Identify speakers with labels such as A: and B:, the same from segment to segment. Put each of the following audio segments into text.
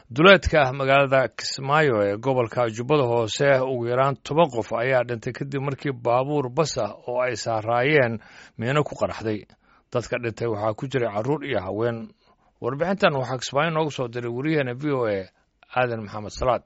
A: duleedka magaalada kismaayo ee gobolka jubbada hoose ugu yaraan toban qof ayaa dhintay kadib markii baabuur bas ah oo ay saaraayeen miino ku qaraxday dadka dhintay waxaa ku jiray carruur iyo haween warbixintan waxaa kismaayo noogu soo diray wariyaheena v o a aadan maxamed salaad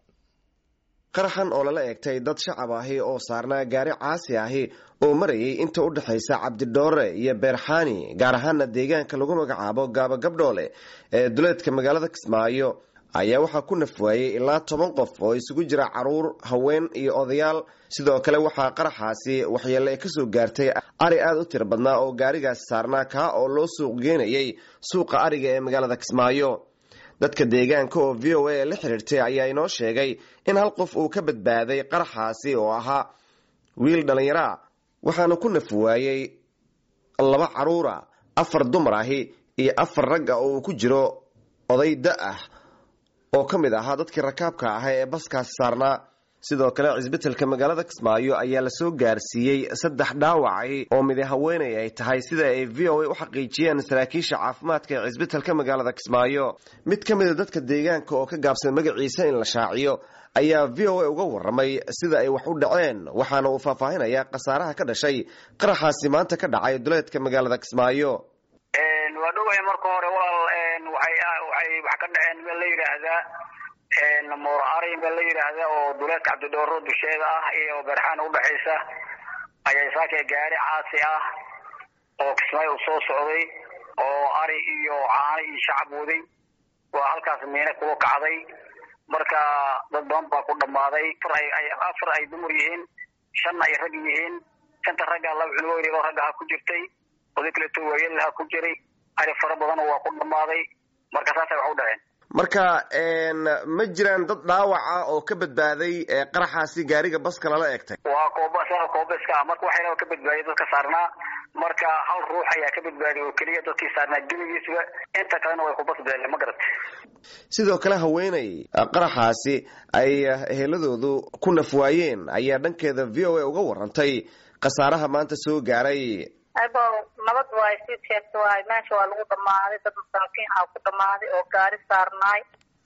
B: qaraxan oo lala eegtay dad shacab ahi oo saarnaa gaari caasi ahi oo marayay inta u dhexaysa cabdidhoore iyo beerxaani gaar ahaana deegaanka lagu magacaabo gaaba gabdhoole ee duleedka magaalada kismaayo ayaa waxaa ku nafwaayey ilaa toban qof oo isugu jira caruur haween iyo odayaal sidoo kale waxaa qaraxaasi waxyeelle kasoo gaartay ari aada u tiro badnaa oo gaarigaasi saarnaa kaa oo loo suuq geenayay suuqa ariga ee magaalada kismaayo dadka deegaanka oo v o a la xiriirtay ayaa inoo sheegay in hal qof uu ka badbaaday qaraxaasi oo ahaa wiil dhallinyaraa waxaana ku nafwaayey laba caruura afar dumar ahi iyo afar rag ah oo uu ku jiro oday da ah oo ka mid ahaa dadkii rakaabka ahaa ee baskaasi saarnaa sidoo kale cisbitaalka magaalada kismaayo ayaa lasoo gaarsiiyey saddex dhaawacay oo midi haweenay ay tahay sida ay v o a u xaqiijiyeen saraakiisha caafimaadka ee cisbitaalka magaalada kismaayo mid ka mida dadka deegaanka oo ka gaabsan magaciisa in la shaaciyo ayaa v o a uga waramay sida ay wax u dhaceen waxaana uu faahfaahinayaa khasaaraha ka dhashay qaraxaasi maanta ka dhacay duleedka magaalada kismaayo
C: waa dhoway marka hore walaal waxay waxay wax ka dhaceen meel la yidhaahdaa moor arin baa la yidhaahda oo duleedka cabdidhooro dusheeda ah iyo beerxaan udhexaysa ayaa saakay gaari caasi ah oo kismaayo u soo socday oo ari iyo caano iyo shacab waday waa halkaas miine kuga kacday marka dad badan baa ku dhammaaday afar ay dumar yihiin shanna ay rag yihiin shanta ragga laba cunugo yaryaroo raggaha ku jirtay oday kaleeto waayelaha ku jiray ari fara badan waa ku dhammaaday marka saasay wax u dhaceen
B: marka ma jiraan dad dhaawaca oo ka badbaaday qaraxaasi gaariga baska lala eegtay
C: waa kooba koobaska ah marka waxayna ka badbaadiyay dadka saarnaa marka hal ruux ayaa ka badbaadiyay oo keliya dadkii saarnaa geligiisba inta kalena way ku basbeeleen ma garat
B: sidoo kale haweeney qaraxaasi ay eheladoodu ku nafwaayeen ayaa dhankeeda v o a uga warantay khasaaraha maanta soo gaaray
D: abo nabad waay sii sheegta waay meesha waa lagu dhamaaday dad masaakiin ah ku dhamaaday oo gaari saarnaay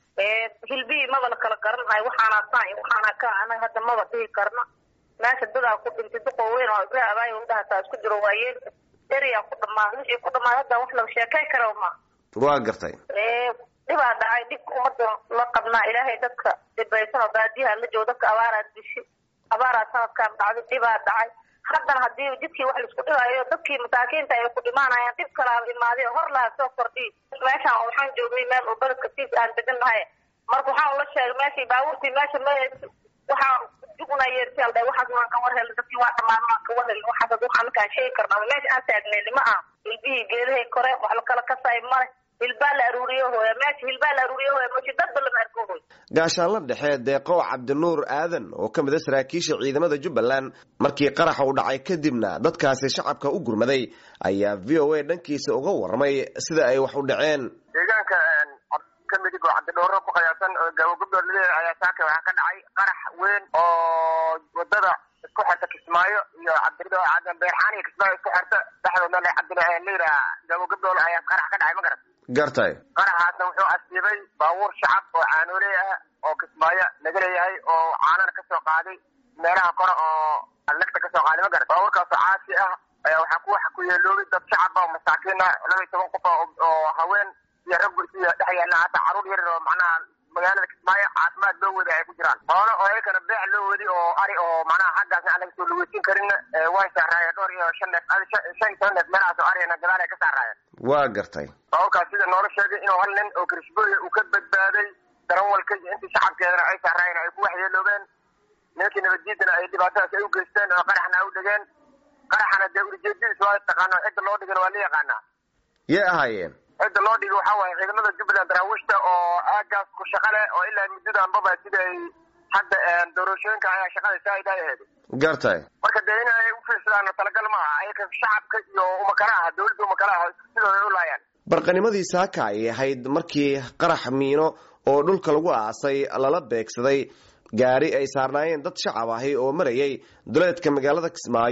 D: hilbihii maba la kala garanay waxaana saa waxaana ka anaga hadda maba dhihi karna meesha dadaa ku dhintay duqoo weyn oo ibra abaayo udhahataa isku jiro waayeel eriyaa ku dhamaaday wixii ku dhamaaday hadda wax la sheekay kara ma
B: waa gartay
D: dhibaa dhacay dhibka umada la qabnaa ilaahay dadka dhibaysan oo baadiyaha la joogo dadka abaaraad dishi abaaraa sanadkaan dhacday dhibaa dhacay haddana hadii jidkii wax laisku dhigaayo dadkii masaakiinta ay ku dhimaanayaan dhib kalaaba imaaday hor lahaa soo kordhiy meeshaan waxaan joognay meel oo beledka siis aan degan nahay marka waxaan ula sheegay meeshii baabuurtii meesha m waxaa juguna yeersi aldha waxaas waan ka war helay dadkii waa dhamaan waan ka war helay waxaas waxaan markaan sheegi karnaa meesha aan taagnayni ma aha hilbihii geedahay kore wax lakala kasay male hilbaa la aruuriyo hooya meesha hilbaa la aruuriyo hooya moshi dadba lama arko hooy
B: gaashaanla dhexe deeqo cabdinuur aadan oo ka mid a saraakiisha ciidamada jubbaland markii qaraxa uu dhacay kadibna dadkaasi shacabka u gurmaday ayaa v o a dhankiisa uga warramay sida ay wax u dhaceen
E: deegaanka kamidig oo cabdidhooro ku qiyaasan oo gaabo gabdhood laleeyahay ayaa saaka waxaa ka dhacay qarax weyn oo wadada isku xirta kismaayo iyo cabdi beerxaan iyo kismaayo isku xirta dhexdoodna cabdilayidhaha gaabo gabdhool ayaa qarax ka dhacay ma garat
B: gartay
E: qaraxaasna wuxuu asiibay baabuur shacab oo caanooley ah oo kismaayo laga leeyahay oo caanana kasoo qaaday meelaha kore oo lagta kasoo qaaday ma garat baabuurkaasoo caasi ah ayaa waxaa ku wax ku yeeloobay dad shacab oo masaakiin ah laba iyo toban qof oo haween iyo rag iyo dhex yaalla hataa caruur yaryar oo macnaha magaalada kismaayo caafimaad loo wadi ay ku jiraan xoolo oo ayakana beec loo wadi oo ari oo macnaha xaggaasna aan laga soo lugeysin karin way saaraayeen dhowr iyo shan neef shan iyo toban neef meelahaas oo arigana gadaal ay ka saaraayeen
B: waa gartay
E: baabuurkaas sida noola sheegay inuu hal nin oo kirishbooya uu ka badbaaday darawalka iyo intii shacabkeedana ay saaraayeen ay ku waxyeeloobeen nimankii nabaddiidana ay dhibaatadaas ay u geysteen oo qaraxna ay u dhigeen qaraxana dee ulijeedadiis waa taqaano cidda loo dhigana waa la yaqaanaa
B: yay ahaayeen
E: cidda loo dhigay waxaa waaye ciidamada jubbaland daraawiishta oo aagaas ku shaqa leh oo ilaa muddadanbaba sida ay hadda doorashooyinka ayaa shaqada saaid ay ahayd
B: gartay
E: marka dee in ay u fiirsadaan talagal ma aha ayaka shacabka iyo umakala aha dawladda umakala aha sidooda ay u laayaan
B: barqanimadii saaka ay ahayd markii qarax miino oo dhulka lagu aasay lala beegsaday gaari ay saarnaayeen dad shacab ahi oo marayay duleedka magaalada kismaayo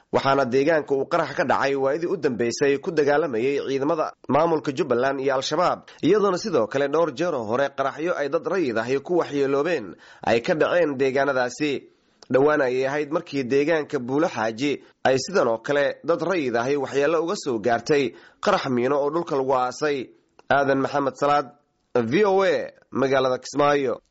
B: waxaana deegaanka uu qarax ka dhacay waayadii u dambeysay ku dagaalamayay ciidamada maamulka jubbaland iyo al-shabaab iyadoona sidoo kale dhowr jeeroo hore qaraxyo ay dad rayid ahi ku waxyeeloobeen ay ka dhaceen deegaanadaasi dhowaan ayay ahayd markii deegaanka buulo xaaji ay sidan oo kale dad rayid ahi waxyeello uga soo gaartay qarax miino oo dhulka lagu aasay aadan maxamed salaad v o a magaalada kismaayo